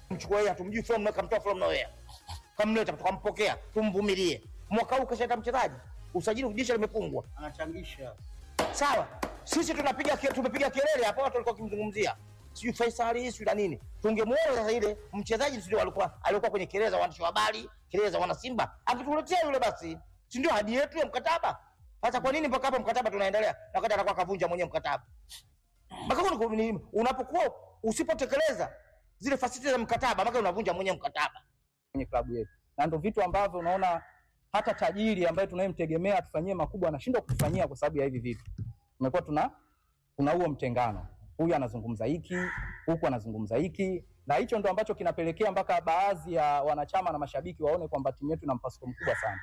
mchukua yeye hatumjui from nowhere kamtoa from nowhere kamleta tukampokea tumvumilie mwaka huu kashaita mchezaji usajili dirisha limefungwa anachangisha sawa sisi tunapiga ke- tumepiga kelele hapa watu walikuwa wakimzungumzia sijui Faisal sijui na nini tungemuona sasa ile mchezaji sio alikuwa alikuwa kwenye kelele za waandishi wa habari kelele za wana Simba akituletea yule basi si ndio hadi yetu ya mkataba sasa kwa nini mpaka hapo mkataba tunaendelea na wakati atakuwa kavunja mwenyewe mkataba mpaka huko ni- ni- unapokuwa usipotekeleza zile fasiti za mkataba mpaka unavunja mwenyewe mkataba kwenye klabu yetu, na ndio vitu ambavyo unaona hata tajiri ambaye tunayemtegemea atufanyie makubwa anashindwa kutufanyia kwa sababu ya hivi vitu. Tumekuwa tuna kuna huo mtengano, huyu anazungumza hiki, huku anazungumza hiki, na hicho ndo ambacho kinapelekea mpaka baadhi ya wanachama na mashabiki waone kwamba timu yetu ina mpasuko mkubwa sana.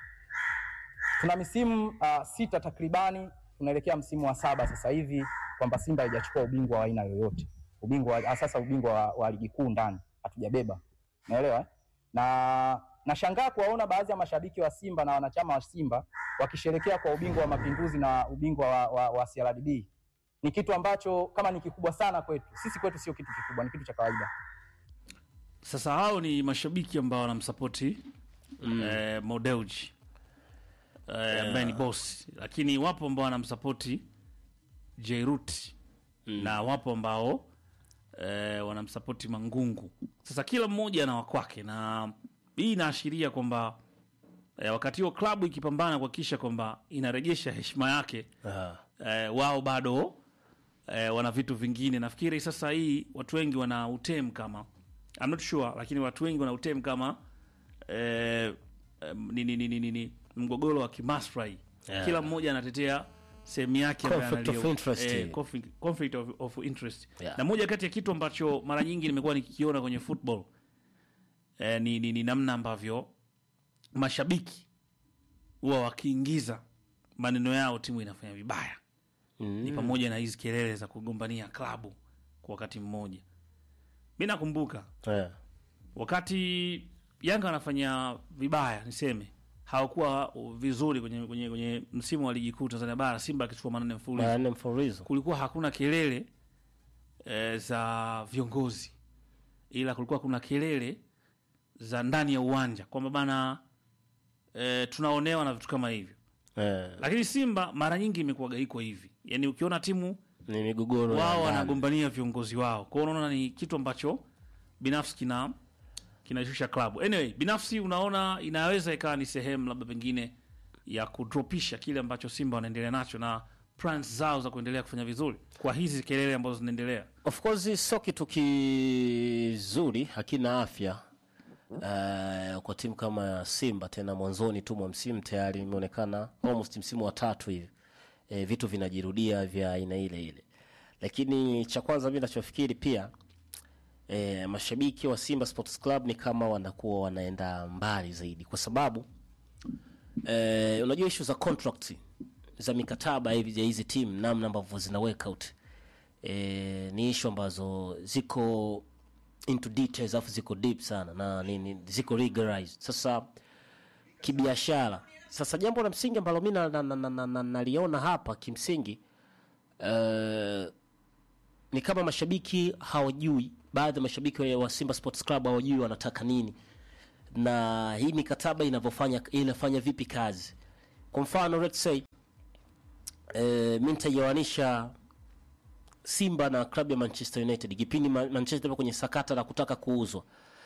Tuna misimu uh, sita takribani, tunaelekea msimu wa saba sasa hivi kwamba Simba haijachukua ubingwa wa aina yoyote, ubingwa wa- sasa ubingwa wa, wa ligi kuu ndani hatujabeba, naelewa eh? na nashangaa kuwaona baadhi ya mashabiki wa Simba na wanachama wa Simba wakisherekea kwa ubingwa wa Mapinduzi na ubingwa wa, wa, wa CRDB. Ni kitu ambacho kama ni kikubwa sana kwetu sisi, kwetu sio kitu kikubwa, ni kitu cha kawaida. Sasa hao ni mashabiki ambao wanamsapoti mm. eh, Modeuji eh, ambaye ni boss, lakini wapo ambao wanamsapoti Jairut mm. na wapo ambao eh, wanamsapoti Mangungu. Sasa kila mmoja na wakwake, na hii inaashiria kwamba eh, wakati huo klabu ikipambana kuhakikisha kwamba inarejesha heshima yake Ah. eh, wao bado eh, wana vitu vingine. Nafikiri sasa hii watu wengi wana utem kama I'm not sure, lakini watu wengi wana utem kama eh, eh, nini nini nini mgogoro wa kimaslahi Yeah. kila mmoja anatetea sehemu yake ambayo Conflict of analio- interest. eh, conflict, conflict of, of interest Yeah. na moja kati ya kitu ambacho mara nyingi nimekuwa nikikiona kwenye football eh, ni, ni, ni namna ambavyo mashabiki huwa wakiingiza maneno yao timu inafanya vibaya ni pamoja na hizi kelele za kugombania klabu kwa wakati mmoja. Mi nakumbuka Eh. wakati Yanga wanafanya vibaya, niseme hawakuwa vizuri kwenye, kwenye, kwenye msimu wa ligi kuu Tanzania bara, Simba akichukua manane mfululizo, Mara nne mfululizo. kulikuwa hakuna kelele e, za viongozi, ila kulikuwa kuna kelele za ndani ya uwanja kwamba bana e, tunaonewa na vitu kama hivyo, Eh. lakini Simba mara nyingi imekuwaga iko hivi, yani ukiona timu Ni migogoro ya wao ndani. wanagombania viongozi wao. Kwa hiyo unaona ni kitu ambacho binafsi kina kinashusha klabu. Anyway, binafsi unaona inaweza ikawa ni sehemu labda pengine ya kudropisha kile ambacho Simba wanaendelea nacho na plans zao za kuendelea kufanya vizuri kwa hizi kelele ambazo zinaendelea. Of course sio kitu kizuri, hakina afya uh, kwa timu kama Simba, tena mwanzoni tu mwa msimu tayari imeonekana almost msimu wa tatu hivi e, vitu vinajirudia vya aina ile ile, lakini cha kwanza mimi nachofikiri pia e, mashabiki wa Simba Sports Club ni kama wanakuwa wanaenda mbali zaidi, kwa sababu e, unajua issue za contract za mikataba hivi ya hizi timu, namna ambavyo zina work out e, ni issue ambazo ziko into details afu ziko deep sana na ni, ni, ziko regularized sasa kibiashara. Sasa jambo la msingi ambalo mi naliona na, na, na, na, naliona hapa kimsingi uh, ni kama mashabiki hawajui, baadhi ya mashabiki wa- wa Simba Sports Club hawajui wanataka nini na hii mikataba inavyofanya inafanya vipi kazi. Kwa mfano let's say eh, mi nitaioanisha Simba na klabu ya Manchester United kipindi Ma- Manchester ipo kwenye sakata la kutaka kuuzwa.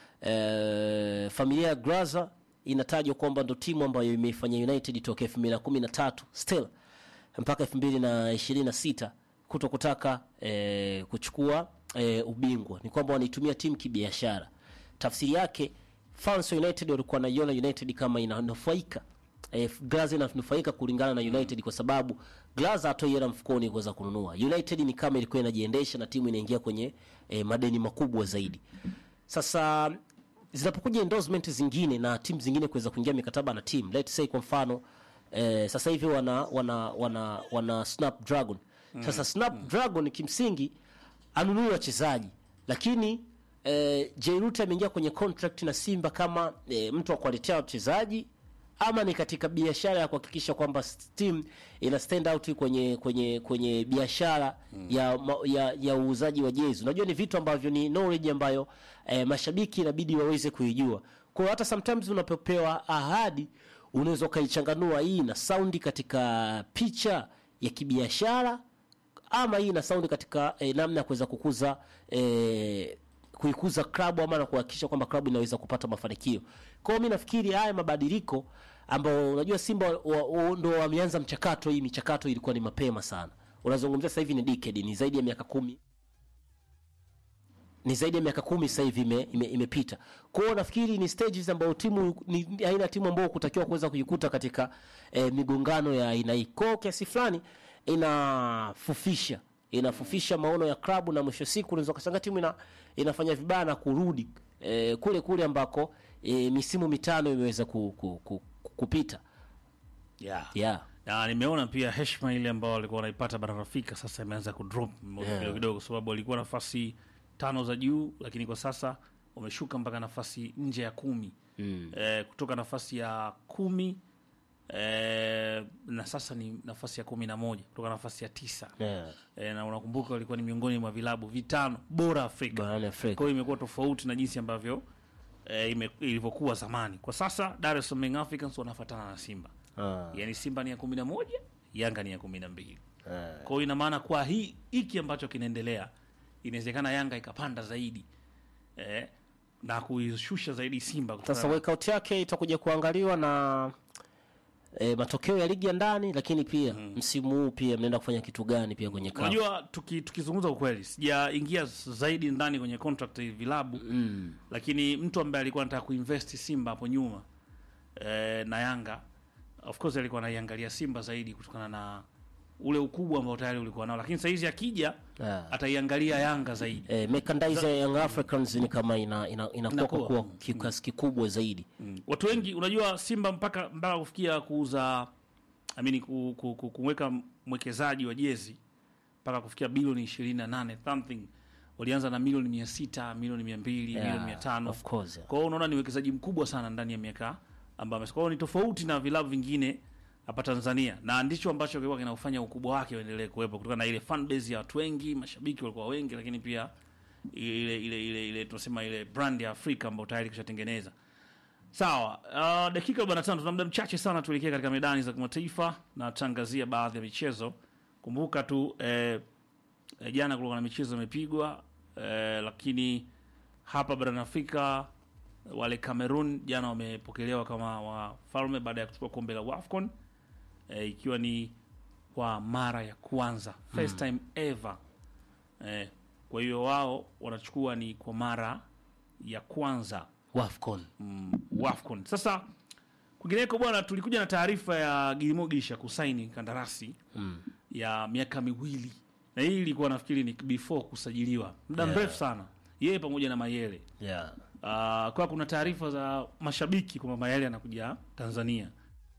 E, familia ya Graza inatajwa kwamba ndo timu ambayo imeifanya United toka 2013 still mpaka 2026 kuto kutaka e, kuchukua e, ubingwa. Ni kwamba wanaitumia timu kibiashara. Tafsiri yake fans wa United walikuwa wanaiona United kama inanufaika eh, Glazer inanufaika kulingana na United kwa sababu Glazer hatoi hela mfukoni kuweza kununua. United ni kama ilikuwa inajiendesha na timu inaingia kwenye eh, madeni makubwa zaidi. Sasa zinapokuja endorsement zingine na timu zingine kuweza kuingia mikataba na timu, let's say kwa mfano eh, sasa hivi wana wana wana wana Snapdragon. Sasa Snapdragon kimsingi anunui wachezaji lakini eh, Jairut ameingia kwenye contract na Simba kama eh, mtu wa kuwaletea wachezaji ama ni katika biashara ya kuhakikisha kwamba team ina stand out kwenye kwenye kwenye biashara ya, ma- ya ya uuzaji wa jezi. Unajua ni vitu ambavyo ni knowledge ambayo eh, mashabiki inabidi waweze kuijua. Kwa hiyo hata sometimes unapopewa ahadi unaweza ukaichanganua hii na saundi katika picha ya kibiashara ama hii ina saundi katika eh, namna ya kuweza kukuza eh, kuikuza klabu ama na kuhakikisha kwamba klabu inaweza kupata mafanikio. Kwa hiyo mimi nafikiri haya mabadiliko ambao unajua Simba wa, wa, ndo wameanza mchakato, hii michakato ilikuwa ni mapema sana. Unazungumzia sasa hivi ni decade, ni zaidi ya miaka kumi ni zaidi ya miaka kumi sasa hivi ime, ime, imepita. Kwa hiyo nafikiri ni stages ambayo timu ni ni aina ya timu ambayo kutakiwa kuweza kujikuta katika eh, migongano ya aina hii. Kwa hiyo kiasi fulani inafufisha inafufisha maono ya klabu na mwisho siku unaweza kushangaa timu ina, inafanya vibaya na kurudi eh, kule kule ambako eh, misimu mitano imeweza ku, ku, ku, ku, kupita. yeah. Yeah. na nimeona pia heshima ile ambao walikuwa wanaipata bara Afrika sasa imeanza kudrop Yeah. kidogo kidogo, sababu walikuwa nafasi tano za juu, lakini kwa sasa wameshuka mpaka nafasi nje ya kumi Mm. eh, kutoka nafasi ya kumi eh, na sasa ni nafasi ya kumi na moja kutoka nafasi ya tisa Yeah. eh, na unakumbuka walikuwa ni miongoni mwa vilabu vitano bora Afrika. Barani Afrika. Kwa hiyo imekuwa tofauti na jinsi ambavyo eh, ime- ilivyokuwa zamani. Kwa sasa Dar es Salaam Young Africans wanafuatana na Simba Ah. yaani Simba ni ya kumi na moja Yanga ni ya kumi na mbili Ah. Kwa hiyo ina maana kwa hii hiki ambacho kinaendelea, inawezekana Yanga ikapanda zaidi eh, na kuishusha zaidi Simba kutokana Sasa na- workout yake itakuja kuangaliwa na e, matokeo ya ligi ya ndani, lakini pia msimu huu pia mnaenda kufanya kitu gani pia kwenye CAF. Unajua, tuki- tukizungumza ukweli, sijaingia zaidi ndani kwenye contract ya vilabu Mm. lakini mtu ambaye alikuwa anataka kuinvest Simba hapo nyuma eh, na Yanga of course alikuwa anaiangalia Simba zaidi kutokana na ule ukubwa ambao tayari ulikuwa nao, lakini saizi akija Ah. ataiangalia Yanga zaidi. E, merchandise ya Young Africans ni kama ina ina, inakuwa Inakuwa. kwa kiasi kikubwa zaidi. Mm. Watu wengi unajua Simba mpaka mpaka kufikia kuuza I mean, ku, ku, ku, kumweka mwekezaji wa jezi mpaka kufikia bilioni 28 something walianza na milioni mia sita milioni mia mbili Yeah, milioni mia tano of course, yeah. Kwa hiyo unaona ni uwekezaji mkubwa sana ndani ya miaka ambayo kwa hiyo ni tofauti na vilabu vingine hapa Tanzania, na ndicho ambacho kilikuwa kinafanya ukubwa wake uendelee kuwepo kutokana na ile fan base ya watu wengi, mashabiki walikuwa wengi, lakini pia ile ile ile, ile tunasema ile brand ya Afrika ambayo tayari kishatengeneza. Sawa, uh, dakika 45 tuna muda mchache sana tuelekee katika medani za kimataifa na tangazia baadhi ya michezo. Kumbuka tu eh, eh, jana kulikuwa na michezo imepigwa eh, lakini hapa barani Afrika wale Cameroon jana wamepokelewa kama wafalme baada ya kuchukua kombe la WAFCON eh, ikiwa ni kwa mara ya kwanza first time ever eh, kwa hiyo wao wanachukua ni kwa mara ya kwanza Wafcon. mm, WAFCON. Sasa kwingineko bwana, tulikuja na taarifa ya Gilimogisha kusaini kandarasi Mm. ya miaka miwili, na hii ilikuwa nafikiri ni before kusajiliwa muda Yeah. mrefu sana, yeye pamoja na Mayele. Yeah. Uh, kwa kuna taarifa za mashabiki kwamba Mayele anakuja Tanzania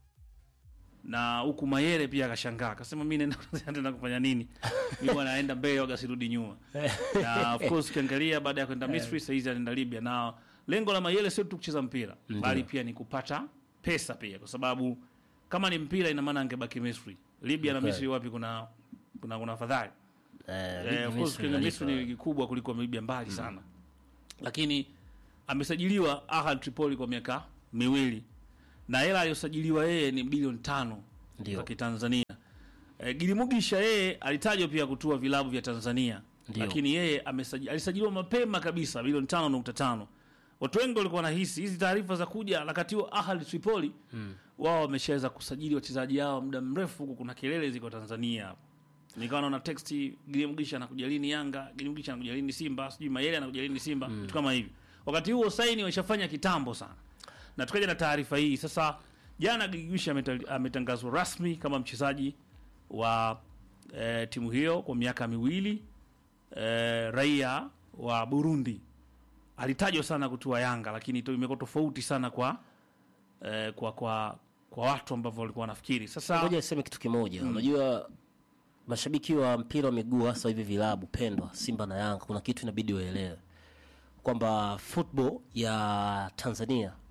na huku Mayele pia akashangaa akasema, mi naenda naenda kufanya nini? mi bwana naenda mbele waga sirudi nyuma. na of course ukiangalia baada ya kwenda Misri sasa hizi anaenda Libya, na lengo la Mayele sio tu kucheza mpira bali pia ni kupata pesa pia, kwa sababu kama ni mpira ina maana angebaki Misri. Libya na Okay. Misri wapi kuna kuna kuna fadhali Eh, Eh, ligi of course Misri Kenya Misri ni inalipa. ligi kubwa kuliko Libya mbali sana, lakini amesajiliwa Ahad Tripoli kwa miaka miwili na hela aliyosajiliwa yeye ni bilioni tano Ndio. za Kitanzania. E, Gilimugisha yeye alitajwa pia kutua vilabu vya Tanzania Ndio. lakini yeye amesaji- alisajiliwa mapema kabisa bilioni tano nukta tano. Watu wengi walikuwa wanahisi hizi taarifa za kuja wakati huo Ahad Tripoli wao wameshaweza kusajili wachezaji hao muda mrefu, huku kuna kelele ziko Tanzania hapo nikawa naona text Gilimgisha anakuja lini Yanga, Gilimgisha anakuja lini Simba, sijui Mayele anakuja lini Simba, vitu kama hivi. Wakati huo saini waishafanya kitambo sana, na tukaja na taarifa hii sasa. Jana Gilimgisha ameta- ametangazwa rasmi kama mchezaji wa eh, timu hiyo kwa miaka miwili eh, raia wa Burundi. Alitajwa sana kutua Yanga, lakini to- imekuwa tofauti sana kwa eh, kwa kwa kwa watu ambao walikuwa wanafikiri sasa Ngoja niseme kitu kimoja. Unajua mashabiki wa mpira wa miguu hasa hivi vilabu pendwa Simba na Yanga, kuna kitu inabidi waelewe kwamba football ya Tanzania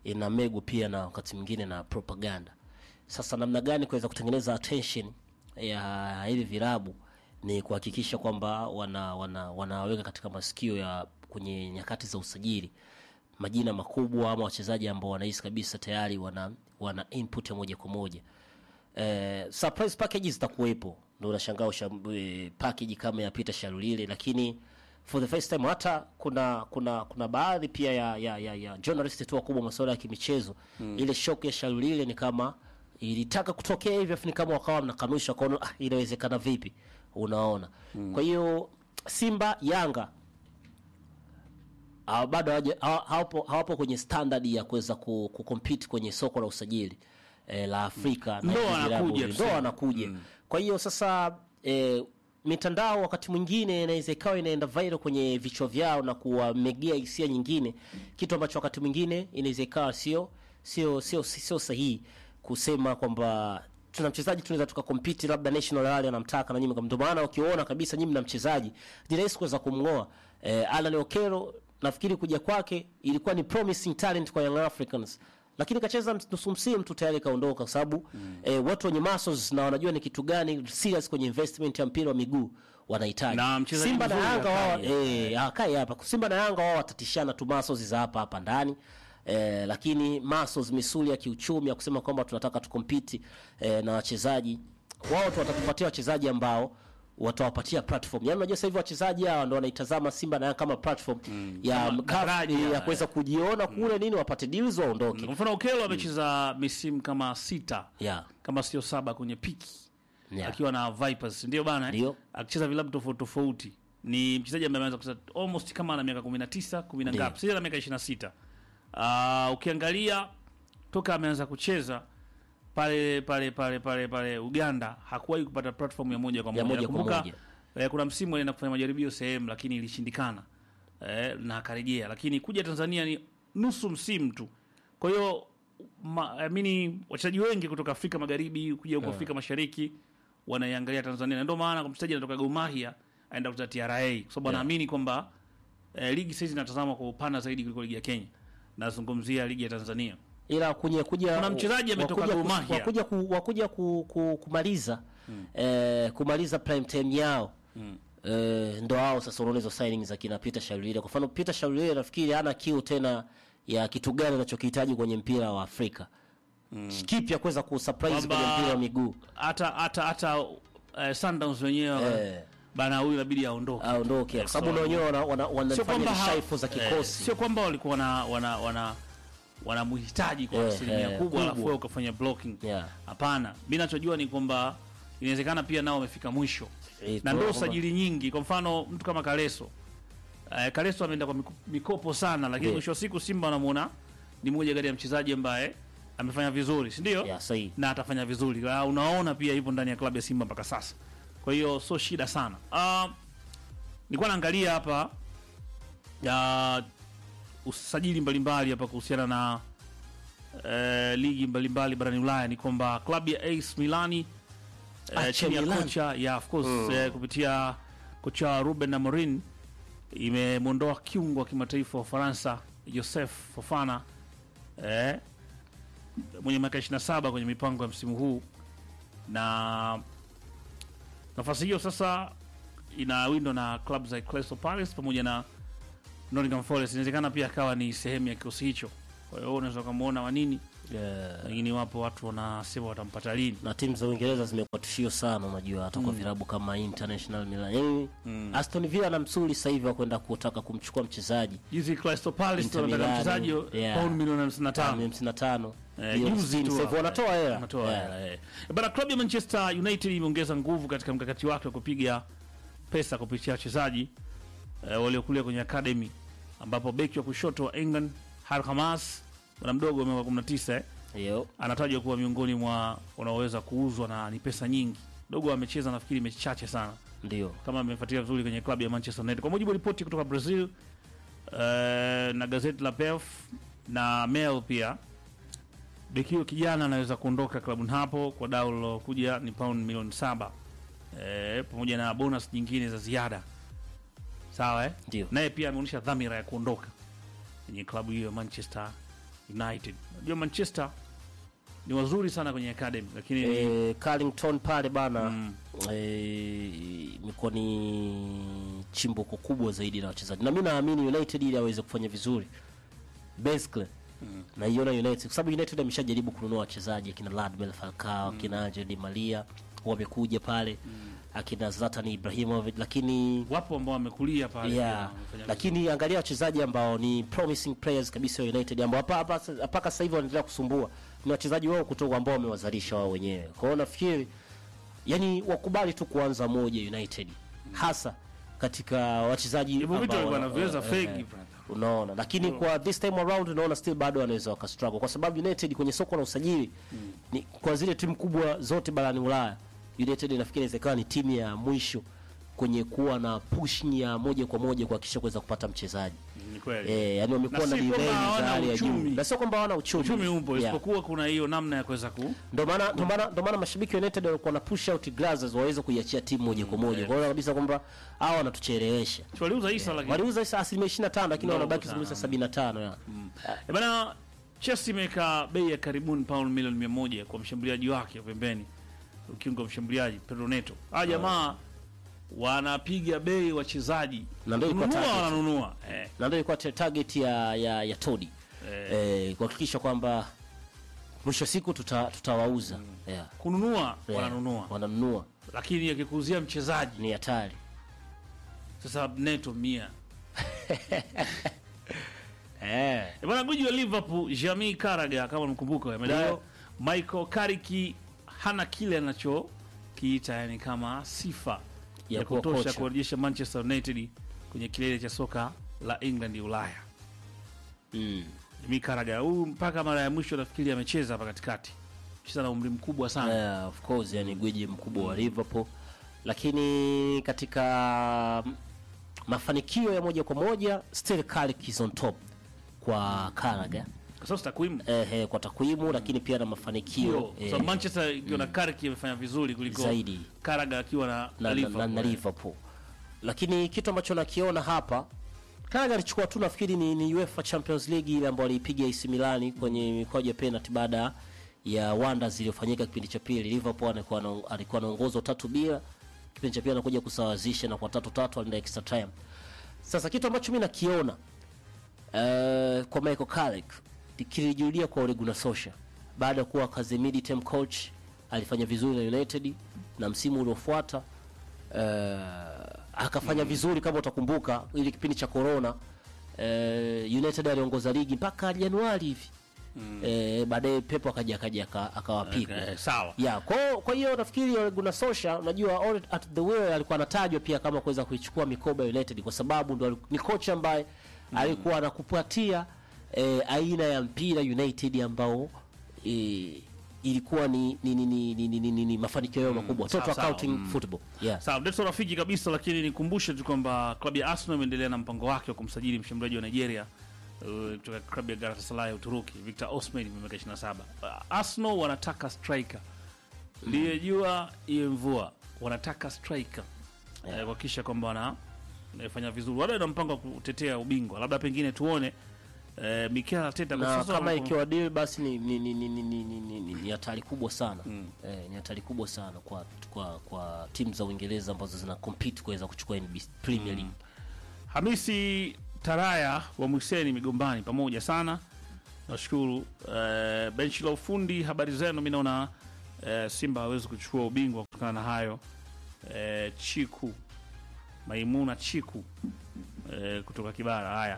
ina megu pia na wakati mwingine na propaganda sasa namna gani kuweza kutengeneza attention ya hivi vilabu ni kuhakikisha kwamba wana, wana, wanaweka katika masikio ya kwenye nyakati za usajili majina makubwa ama wachezaji ambao wanahisi kabisa tayari wana, wana input ya moja kwa moja eh, surprise packages zitakuwepo ndo unashangaa usha- eh, package kama ya Peter Shalulile lakini for the first time hata kuna kuna kuna baadhi pia ya ya, ya, ya journalist tu wakubwa masuala ya kimichezo mm. ile shock ya Shalulile ni kama ilitaka kutokea hivyo afu ni kama wakawa mnakanusha wakaona ah, inawezekana vipi unaona mm. kwa hiyo Simba Yanga hawa- bado hawaja- hawa- hawapo hawapo kwenye standard ya kuweza ku, kucompete kwenye soko la usajili eh, la Afrika na Ndo hivi wanakuja vilabu hivi. tuseme. ndo wanakuja kwa hiyo sasa eh, mitandao wakati mwingine inaweza ikawa inaenda viral kwenye vichwa vyao na kuwamegea hisia nyingine kitu ambacho wakati mwingine inaweza ikawa sio sio sio sio sahihi kusema kwamba tuna mchezaji tunaweza tukakompiti labda national rally anamtaka na nyinyi ndio maana ukiona kabisa nyinyi mna mchezaji ni rahisi kuweza kumngoa eh, Alan Okero nafikiri kuja kwake ilikuwa ni promising talent kwa Young Africans lakini kacheza nusu msimu tu tayari kaondoka kwa sababu mm. eh, watu wenye muscles na wanajua ni kitu gani serious kwenye investment ya mpira wa miguu wanahitaji Na mchezaji Simba na mzuri Yanga wao hakai. eh hakai hapa Simba na Yanga wao watatishana tu muscles za hapa hapa ndani Eh, lakini muscles misuli ya kiuchumi ya kusema kwamba tunataka tukompiti eh, na wachezaji wao tu watatupatia wachezaji ambao watawapatia platform. Yaani unajua sasa hivi wachezaji hawa ndio wanaitazama Simba na Yanga kama platform ya Kama CAF, daraja, ya eh. kuweza kujiona kule nini wapate deals waondoke. Kwa mfano Okelo amecheza misimu kama sita Yeah. kama sio saba kwenye piki Yeah. akiwa na Vipers, ndio bana, eh? Ndio. akicheza vilabu tofauti tofauti. Ni mchezaji ambaye ameanza kucheza almost kama ana miaka 19, 10 na Ndio. ngapi? Sasa ana miaka 26. Ah, ukiangalia toka ameanza kucheza pale pale pale pale pale Uganda hakuwahi kupata platform ya moja kwa Ya moja. moja kwa Nakumbuka, moja. eh, kuna msimu alienda kufanya majaribio sehemu lakini ilishindikana. Eh, na akarejea lakini kuja Tanzania ni nusu msimu tu. Kwa hiyo ma- amini wachezaji wengi kutoka Afrika Magharibi kuja huko Afrika Mashariki wanaiangalia Tanzania. Na ndio maana kwa mchezaji anatoka Gor Mahia aenda kucheza TRA kwa sababu anaamini kwamba eh, ligi sasa inatazama kwa upana zaidi kuliko ligi ya Kenya. Nazungumzia ligi ya Tanzania. ila kuja kuja Kuna mchezaji ametoka wakuja Gor kus- Mahia. wakuja ku, wakuja ku, ku, kumaliza eh, kumaliza prime time yao eh, ndo hao sasa unaona hizo signing za kina Peter Shalulile. Kwa mfano Peter Shalulile nafikiri hana kiu tena ya kitu gani anachokihitaji kwenye mpira wa Afrika kipi ya kuweza kusurprise Kwamba- kwenye mpira wa miguu Hata hata hata eh, Sundowns wenyewe Eh. bana huyu inabidi aondoke. aondoke, kwa sababu na wenyewe wana- wana- Sio wanafanya kwamba ha- shaifu za eh, kikosi sio kwamba walikuwa wana wana wana wanamhitaji kwa Eh, asilimia eh, kubwa alafu kubwa. wewe ukafanya blocking. Yeah. Hapana, mimi nachojua ni kwamba inawezekana pia nao wamefika mwisho Eh, na tunaona ndio kwamba- usajili nyingi. Kwa mfano mtu kama Kaleso eh, Kaleso ameenda kwa miku- mikopo sana, lakini Yeah. mwisho wa siku Simba wanamuona ni mmoja kati ya mchezaji ambaye amefanya vizuri, si ndio? Yeah, sahihi. na atafanya vizuri. Ah, Unaona pia yupo ndani ya klabu ya Simba mpaka sasa, kwa hiyo sio shida sana. Uh, nilikuwa naangalia hapa ya usajili mbalimbali hapa kuhusiana na eh, ligi mbalimbali barani Ulaya ni kwamba klabu ya AC Milani AC eh, chini ya Milan. kocha ya of course eh, kupitia kocha Ruben Amorim imemwondoa kiungo wa kimataifa wa Ufaransa Joseph Fofana eh, mwenye miaka 27 kwenye mipango ya msimu huu, na nafasi hiyo sasa inawindwa na klabu za Crystal Palace pamoja na Nottingham Forest. Inawezekana pia akawa ni sehemu ya kikosi hicho, kwa hiyo unaweza ukamwona Wanini, Yeah. lakini wapo watu wanasema watampata lini. na timu za Uingereza zimekuwa tishio sana, unajua hata kwa vilabu kama International Milan. Yaani Aston Villa na msuli sasa hivi wa kwenda kutaka kumchukua mchezaji Juzi Crystal Palace Inter wanataka Milan, mchezaji yeah. pauni milioni 55 hamsini na tano Eh, Hiyo juzi sitini tu sasa hivi hapa, wanatoa eh, hela wanatoa Yeah. hela, eh. Bana, klabu ya Manchester United imeongeza nguvu katika mkakati wake wa kupiga pesa kupitia wachezaji eh, waliokulia kwenye academy, ambapo beki wa kushoto wa England Harry Hamas bwana mdogo wa miaka 19 eh, Hiyo anatajwa kuwa miongoni mwa wanaoweza kuuzwa na ni pesa nyingi. Dogo amecheza nafikiri mechi chache sana ndio kama amefuatilia vizuri kwenye klabu ya Manchester United. Kwa mujibu wa ripoti kutoka Brazil eh, na gazeti la PEF na Mail pia, beki huyo kijana anaweza kuondoka klabuni hapo kwa dau lilokuja ni pauni milioni saba eh, pamoja na bonus nyingine za ziada sawa eh? Ndio. Naye pia ameonyesha dhamira ya kuondoka kwenye klabu hiyo ya Manchester United. Unajua Manchester ni wazuri sana kwenye academy lakini eh, Carlington pale bana eh, imekuwa ni chimbuko kubwa zaidi la wachezaji, na mi naamini United ili aweze kufanya vizuri basically naiona United kwa sababu United ameshajaribu kununua wachezaji akina Radmel Falcao akina Angel Di Maria wamekuja pale akina Zlatan Ibrahimovic, lakini wapo ambao wamekulia pale pia yeah, wamefanya lakini angalia wachezaji ambao ni promising players kabisa wa United ambao hapa hapa mpaka sasa hivi wanaendelea kusumbua ni wachezaji wao kutoka ambao wamewazalisha wao wenyewe. Kwa hiyo nafikiri yani wakubali tu kuanza moja United hasa katika wachezaji hivyo vitu ambao alikuwa wana- anaviweza eh, fegi eh, brother. unaona lakini kwa this time around unaona still bado wanaweza wakastruggle kwa sababu United kwenye soko la usajili ni kwa zile timu kubwa zote barani Ulaya United nafikiri inaweza ikawa ni timu ya mwisho kwenye kuwa na push ya moja kwa moja kuhakikisha kuweza kupata mchezaji Ni kweli. eh, yani wamekuwa Na na si revenge kwamba za hawana hali ya juu uchumi. na sio kwamba hawana uchumi Uchumi upo Yeah. isipokuwa kuna hiyo namna ya kuweza ku Ndio maana ndio maana ndio maana mashabiki wa United walikuwa na push out Glazers waweze kuiachia timu moja kwa moja. Kwa hiyo kabisa kwamba hawa wanatuchelewesha. waliuza Isa lakini Waliuza isa asilimia 25 lakini Ndogo wanabaki sana. asilimia 75 ya. Eh, bana Chelsea imeweka bei ya karibuni pauni milioni 100 kwa mshambuliaji wake pembeni, ukiunga mshambuliaji Pedro Neto. Hawa jamaa wanapiga bei wachezaji, Na ndio ilikuwa kununua target. wananunua eh. Na ndio ilikuwa target ya ya, ya Todi. Eh. Eh, kuhakikisha kwamba mwisho wa siku tuta, tutawauza. Yeah. kununua Yeah. wananunua, Wananunua. lakini akikuzia mchezaji Ni hatari. sasa Neto mia Eh. Eh, bwana guji wa Liverpool Jamie Carragher kama mkumbuka amedai Ndio. Michael Carrick hana kile anachokiita yani kama sifa Ya ya, kuwa kutosha kocha. kurejesha Manchester United kwenye kilele cha soka la England Ulaya. Mm. Jamie Carragher huyu mpaka mara ya mwisho nafikiri amecheza hapa katikati, cheza na umri mkubwa sana Yeah, of course yani gwiji mkubwa wa Liverpool, lakini katika mm, mafanikio ya moja kwa moja still Carrick is on top kwa Carragher kwa sababu takwimu eh, eh, kwa takwimu lakini pia na mafanikio Kwa eh, sababu Manchester ikiwa na Carrick imefanya vizuri kuliko Zaidi. Carragher akiwa na, na, na, Liverpool. na, na Liverpool. Lakini kitu ambacho nakiona hapa Carragher alichukua tu nafikiri ni, ni UEFA Champions League ile ambayo aliipiga AC Milan kwenye mikwaju ya penalty baada ya wonders iliyofanyika kipindi cha pili. Liverpool alikuwa na, alikuwa anaongoza tatu bila, kipindi cha pili anakuja kusawazisha na kwa tatu tatu alienda extra time. Sasa kitu ambacho mimi nakiona eh, kwa Michael Carrick kilijulia kwa Ole Gunnar Solskjaer baada ya kuwa kazi mid-term coach alifanya vizuri na United na msimu uliofuata eh, akafanya vizuri kama utakumbuka ili kipindi cha corona eh, United aliongoza ligi mpaka Januari hivi eh, baadaye Pep akaja akaja aka- akawapiga Eh, sawa ya kwa kwa hiyo nafikiri Ole Gunnar Solskjaer unajua Ole at the wheel alikuwa anatajwa pia kama kuweza kuichukua mikoba ya United kwa sababu ndo ali- ni kocha ambaye alikuwa anakupatia eh, aina ya mpira United ambao eh, ilikuwa ni ni, ni, ni, ni, ni, ni, ni, ni mafanikio yao makubwa sawa, total sawa, accounting football yeah. Sawa, ndio rafiki kabisa, lakini nikumbushe tu kwamba klabu ya Arsenal imeendelea na mpango wake wa kumsajili mshambuliaji wa Nigeria uh, kutoka klabu ya Galatasaray ya Uturuki, Victor Osimhen mwenye miaka 27. Uh, Arsenal wanataka striker. Liye jua iwe mvua, wanataka striker. Eh, kuhakikisha kwamba wana wanafanya vizuri. Wale wana mpango wa kutetea ubingwa. Labda pengine tuone eh, Mikel Arteta kwa na sasa kama wanapo- ikiwa deal basi ni ni ni ni ni ni ni- ni- ni- ni hatari kubwa sana eh, ni hatari kubwa sana kwa kwa kwa timu za Uingereza ambazo zina compete kuweza kuchukua NBC Premier League Hamisi Taraya wa Mwiseni Migombani, pamoja sana, nashukuru. Eh, benchi la ufundi, habari zenu? Mi naona eh, Simba hawezi kuchukua ubingwa kutokana na hayo. Eh, Chiku Maimuna Chiku eh, kutoka Kibara. Haya,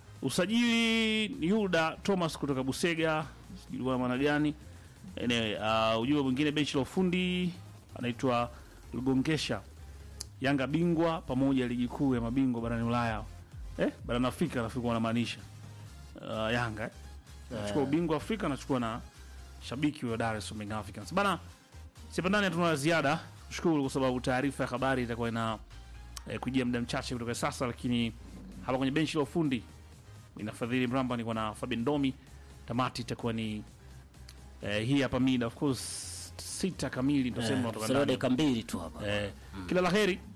usajili Yuda Thomas kutoka Busega, sijui kwa maana gani. Anyway, uh, ujumbe mwingine, benchi la ufundi anaitwa Lugongesha Yanga bingwa pamoja ligi kuu ya mabingwa barani Ulaya eh, barani Afrika nafikiri wanamaanisha uh, Yanga eh. Nachukua ubingwa Afrika nachukua na shabiki wa Dar es Salaam Young Africans bana. Sipandani hatuna la ziada, shukuru kwa sababu taarifa ya habari itakuwa ina eh, kujia muda mchache kutoka sasa, lakini hapa kwenye benchi la ufundi inafadhili Mramba, niko na Fabian Domi. Tamati itakuwa ni eh, hii hapa mida of course sita kamili ndio sema Eh, kutoka salia ndani. dakika mbili tu hapa Eh, kila la heri